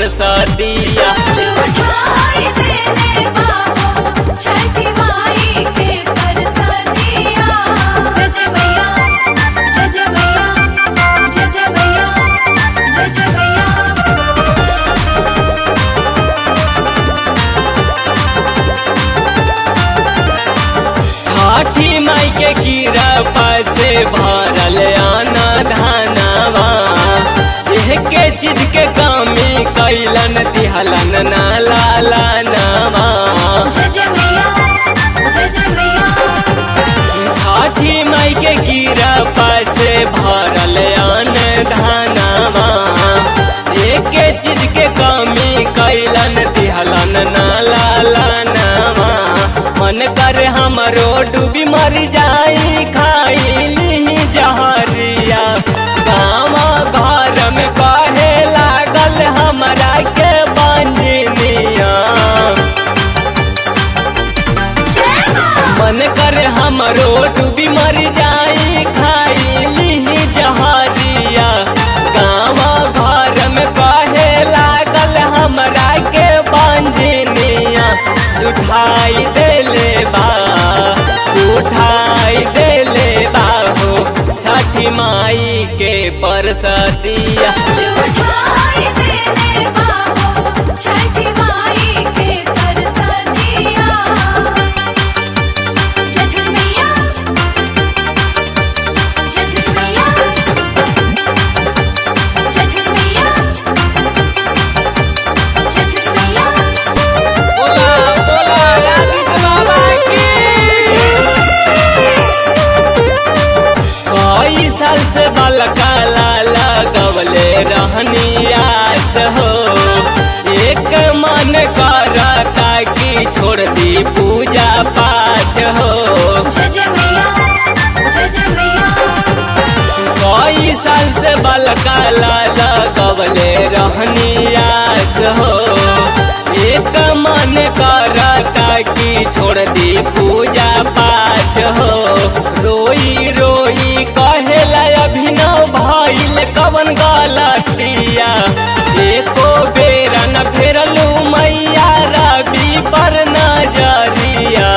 परसदिया झूठाई देले बाबू छठी माई के परसदिया जय जय मैया जय जय मैया जय जय मैया जय जय मैया छठी माई के कीरपा से भरल आना धानावा एह के चीज के कमी कैलन दिहलन ना लाला नामा जय जय मैया जय जय मैया छठी माई के कीरपा से भरल आन धानावा एक चीज के कमी कैलन दिहलन ना लाला नामा मन कर हमरो डूबी मर जाई खाइली जहरिया गाँव घर में कहे लागल हमरा के बंजनिया जय मां मन कर हमरो डूबी मर जाई खाइली जहरिया गाँव घर में कहे लागल हमरा के बंजनिया उठाई देले बा उठाई देले बा हो छठी माई के परसदिया झूठाई देले बाबू छठी माई के परसदिया जय जय मैया जय जय मैया जय जय मैया जय जय मैया बोला बोला आदित्य बाबा की कई साल से बलका लाला गवले रहनी आस हो एक मन करता कि छोड़ दी पूजा पाठ हो जय जय मैया जय जय मैया कई साल से बलका लाला गवले रहनी आस हो एक मन करता कि छोड़ दी पूजा पाठ हो रोई रोई कहेला अभिनव भइल कवन गलतिया एको बेरा न फेरलू मैया रवि पर नजरिया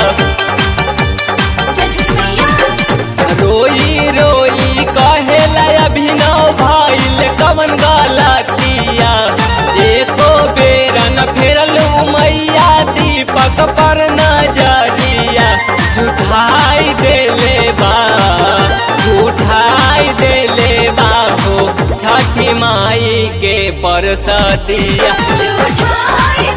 जय जय मैया रोई रोई कहेला अभिनव भइल कवन गलतिया एको बेरा न फेरलू मैया दीपक पर नजरिया झूठाई देले बा झूठाई देले बा हो छठी माई के परसदिया झूठाई